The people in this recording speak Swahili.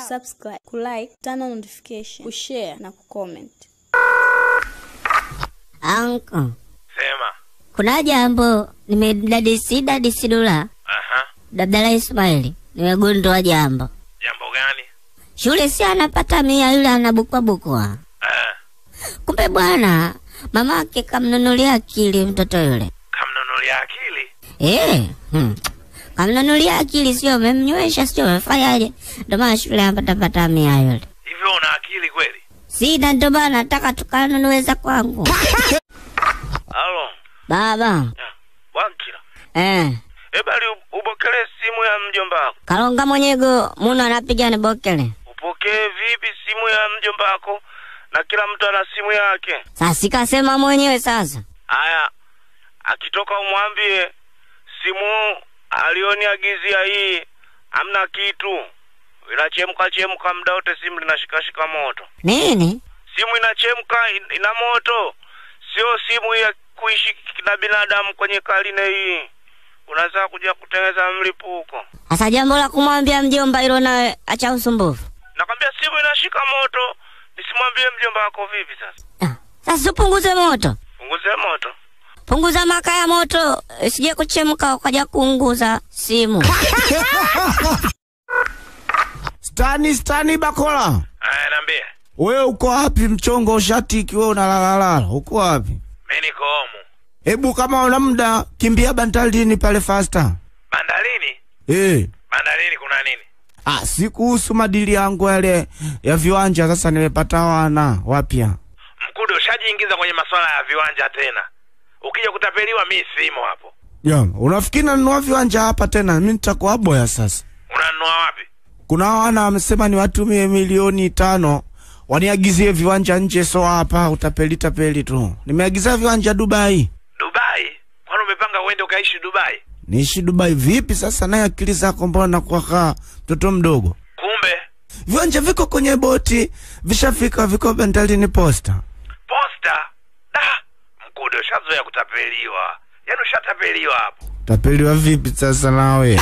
kusubscribe, kulike, turn on notification, kushare na kucomment. Anko, Sema. kuna jambo nimedadisi dadisi dula Aha. Dabdala Ismaili, nimegundua jambo. Jambo gani? Shule si anapata mia, yule anabukwa bukwa. Eh, Kumbe bwana mamake kamnunulia akili mtoto yule. kamnunulia akili. Eh, hmm. Kamnunulia akili, sio memnywesha, sio mefanyaje? Ndio maana shule anapata mia yule. Hivyo una akili kweli? Sina, ndio maana nataka tukanunueza kwangu. Halo. Baba, Ya. Wankila. eh, Ebali upokelee simu ya mjomba wako. Kalonga Mwenyego muno anapiga ni bokele. Upokee vipi simu ya mjomba wako? Na kila mtu ana simu yake. Sasa sikasema mwenyewe sasa. Haya. Akitoka umwambie simu alioniagizia hii hamna kitu. Inachemka chemka muda wote simu linashikashika moto. Nini? Simu inachemka in- ina moto. Sio simu ya kuishi na binadamu kwenye karine hii. Unaweza kuja kutengeneza mlipuko. Sasa jambo la kumwambia mjomba hilo nawe acha usumbufu. Nakwambia simu inashika moto. Nisimwambie mjomba wako vipi sasa? Ah, Sasa upunguze moto. Punguze moto. Punguza makaa ya moto, isije kuchemka ukaja kuunguza simu. Stani, Stani Bakola, Aya, niambie. wewe uko wapi? Mchongo ushatiki, wewe unalalala, uko wapi? Mimi niko homu. Hebu kama una muda kimbia bandarini pale fasta. Bandarini? Eh, Bandarini kuna nini? ah, si kuhusu madili yangu yale ya viwanja. Sasa nimepata wana wapya. Mkude ushajiingiza kwenye masuala ya viwanja tena. Ukija kutapeliwa mi simo hapo. Ya, unafikiri nanunua viwanja hapa tena? Mimi nitakuwa boya sasa. Unanunua wapi? Kuna wana wamesema niwatumie milioni tano waniagizie viwanja nje, so hapa utapeli tapeli tu. Nimeagizia viwanja Dubai. Dubai? Kwani umepanga uende ukaishi Dubai? Niishi Dubai vipi sasa? Naye akili zako mbona kwa kaa mtoto mdogo? Kumbe Viwanja viko kwenye boti, vishafika, viko bandarini posta. posta. Da, Mkude ushazoea kutapeliwa. Yaani ushatapeliwa hapo. Tapeliwa vipi sasa nawe?